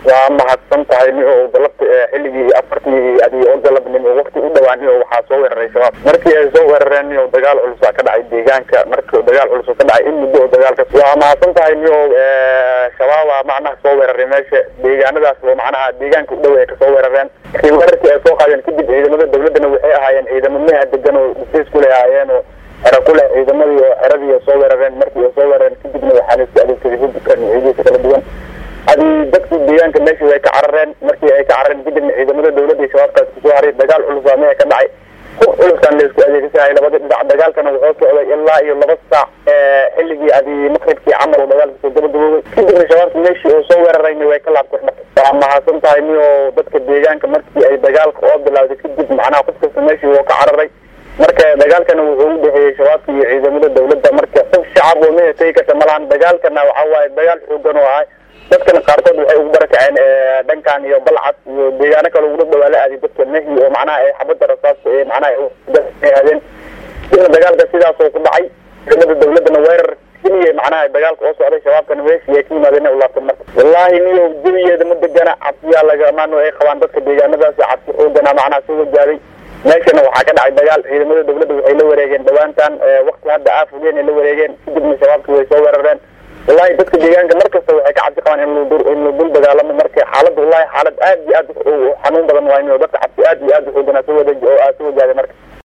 waa mahadsan tahay ni oo galabta xilligii afartii adi oo galabnimo wakti u dhawaan o waxaa soo weeraray shabaab markii ay soo weerareen ni o dagaal culus aa ka dhacay deegaanka marki dagaal culus ka dhacay in muddo oo dagaalka waa mahadsan tahay ni o shabaaba macnaha soo weeraray meesha deegaanadaas oo macnaha deegaanka u dhow ay kasoo weerareen markii weerarkii ay soo qaadeen kadib ciidamada dawladana waxay ahaayeen ciidamo meha degan oo difis kule ahaayeen oo xero ku leh ciidamadii oo xeradii soo weerareen markii ay soo weerareen kadibna waxaa la isku adeegsaday hubka nuucyadiisa kala duwan adi dadkii deegaanka meesha way ka carareen markii ay ka carareen kadibna ciidamada dawladda iyo shabaabkaas kusoo haray dagaal culus waa meha ka dhacay hub culusaan la isku adeegsahay labada dhinac dagaalkana wuxuu socday ilaa iyo laba saac xilligii adi maqribkii camal oo dagaalka soo gabagaboobay kadibna shabaabka meeshii uu soo weerarayna way ka laabteen marka waa mahadsan tahay ni oo dadka deegaanka markii ay dagaalka oo bilawday kadib macnaha qof kasta meeshii wuu ka cararay marka dagaalkana wuxuu u dhexeeyey shabaabka iyo ciidamada dawladda marka qof shacab oo meha tegi karta malahan dagaalkana waxa waaye dagaal xoogan oo ahay dadkana qaarkood waxay ugu barakaceen dhankan iyo balcad iyo deegaano kale ugu dhawaa la aaday dadka mehi oo macnaha ay xabada rasaasta ee macnaha aadeen dina dagaalka sidaasoo ku dhacay ciidamada dawladdana weerar keliya macnaha dagaalka oo socday shabaabkana meeshii ay ka yimaadeen u laabtan marka wallaahi niyo jawigeeda ma degana cabsiyaa lagamaano ay qabaan dadka deegaanadaasi cabsi xoogana macnaha soo wajaaday meeshana waxaa ka dhacay dagaal ciidamada dawladda waxay la wareegeen dhawaantan wakti hadda aafugeen ay la wareegeen kadibna shabaabkii way soo weerareen wallahi dadka deegaanka mar kasta waxay ka cabsi qabaan in in la dul dagaalamo marka xaaladda wallahi xaalad aad iyo aad xanuun badan waay dadka cabsi aad iyo aad uxooganaa soo wada oo aa soo wajaaday marka